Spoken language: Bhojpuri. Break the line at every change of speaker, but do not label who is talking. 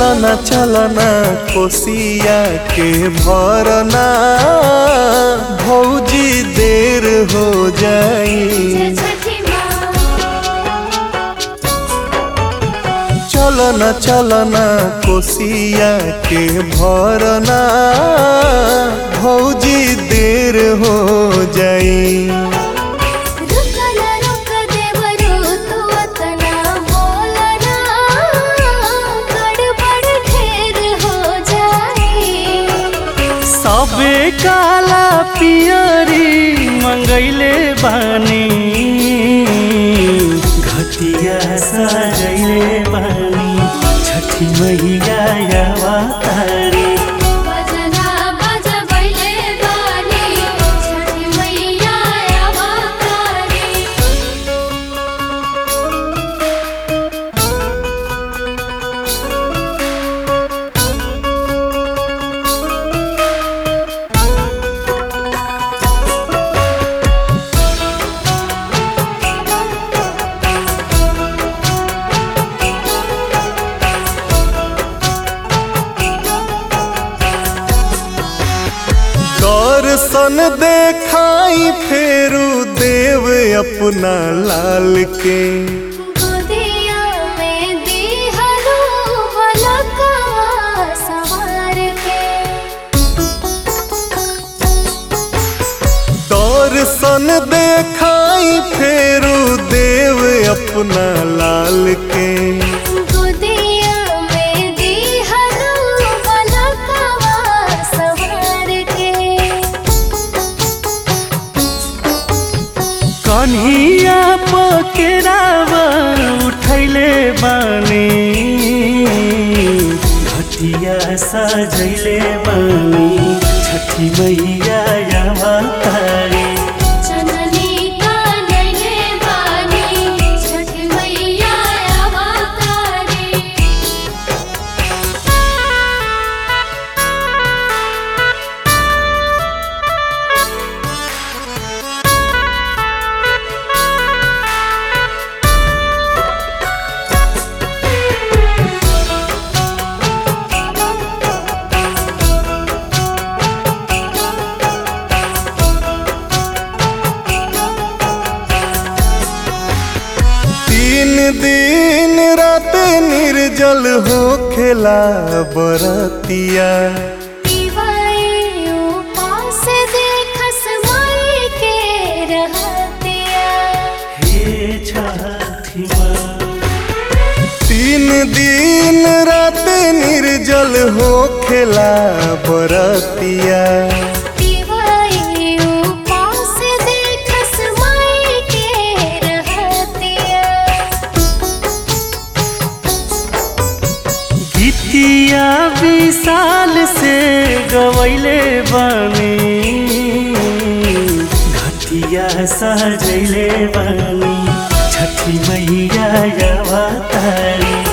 चलना चलना कोसिया के भरना भौजी देर हो जाई
छठी माँ
चलना चलना कोसिया के भरना भौजी देर हो जाई
रुकना रुक देवरू तू अतना बोलना गड़बड़ ढेर हो जाए
सबे काला पियरी मंगैले बानी घटिया सजैले बानी छठी मैया अवतारी
बजना बजबैले बानी छठी मैया अवतारी
दर्शन देखाई फेरू देव अपना लाल के
गोदिया में दिहरो बलकवा सवार के
दर्शन देखाई फेरू देव अपना लाल के
गोदिया में दिहरो बलकवा सवार के
कन्हिया पकेरावा उठैले बानी घटिया सजैले बानी छठी मैया अवतारी
जननी कानैले बानी छठी मैया अवतारी
तीन दिन रात निर्जल हो खेला बरतिया
दिवाई उपास देखस माई के रहतिया
हे छठी माँ
तीन दिन रात निर्जल हो खेला बरतिया
दिवाई उपास देखस माई के रहतिया
गीतिया विशाल से गवैले बानी घटिया सजैले बानी छठी मैया अवतारी